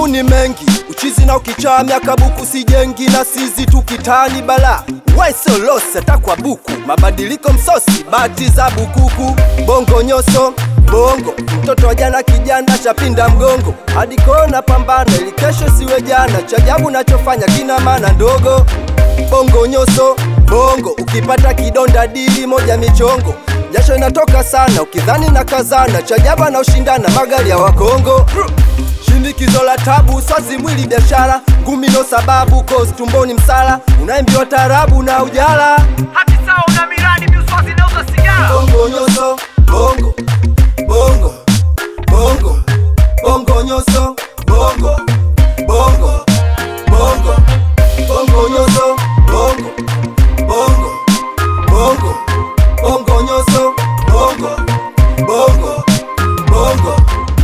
mauni mengi uchizi na ukichaa miaka buku sijengi na sizi tukitani bala waisolose takwa buku mabadiliko msosi bati za bukuku bongo nyoso bongo mtoto wa jana kijana chapinda mgongo hadi kona pambana ili kesho siwe jana chajabu nachofanya kina maana ndogo bongo nyoso bongo ukipata kidonda dili moja michongo jasho inatoka sana ukidhani na kazana chajaba na ushindana magari ya wakongo shinikizo la tabu swazi mwili biashara ngumi no sababu cause tumboni msala unaimbiwa tarabu na ujala hati sawa una miradi miuswazi nauza sigara bongo nyoso bongo bongo bongo bongo nyoso bongo bongo bongo bongo nyoso bongo bongo bongo bongo nyoso bongo bongo bongo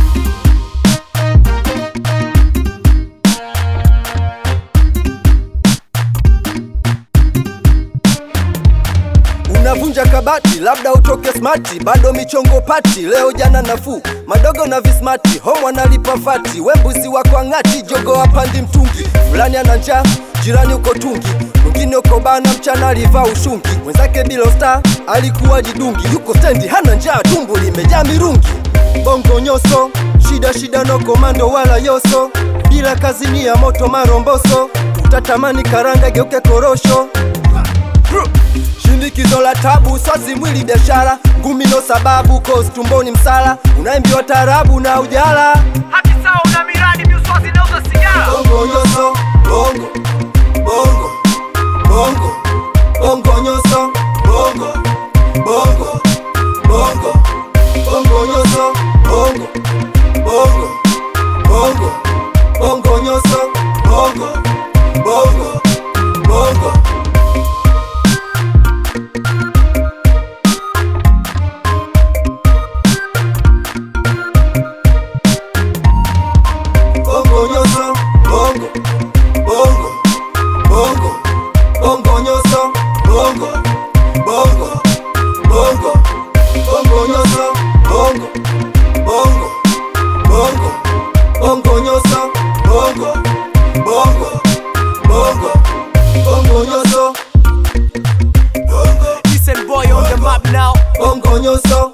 unavunja kabati labda utoke smati bado michongo pati leo jana nafuu madogo na vismati homo analipa fati wembuzi wako ang'ati jogo apandi mtungi fulani ana njaa jirani uko tungi mwingine uko bana mchana alivaa ushungi mwenzake bilo star alikuwa jidungi yuko stendi hana njaa tumbo limejaa mirungi bongo nyoso shida shida no komando wala yoso bila kazi ni ya moto maromboso utatamani karanga geuke korosho Shinikizo la tabu swazi mwili biashara ngumi no sababu cause tumboni msala unaimbiwa tarabu na ujala hati sawa una miradi miuswazi nauza sigara bongo nyoso bongo bongo bongo bongo nyoso bongo bongo bongo bongo nyoso bongo bongo bongo bongo nyoso bongo bongo bongo bongo nyoso bongo bongo bongo bongo nyoso bongo bongo bongo bongo nyoso bongo bongo bongo bongo nyoso bongo bongo bongo bongo nyoso Listen boy on the map now bongo nyoso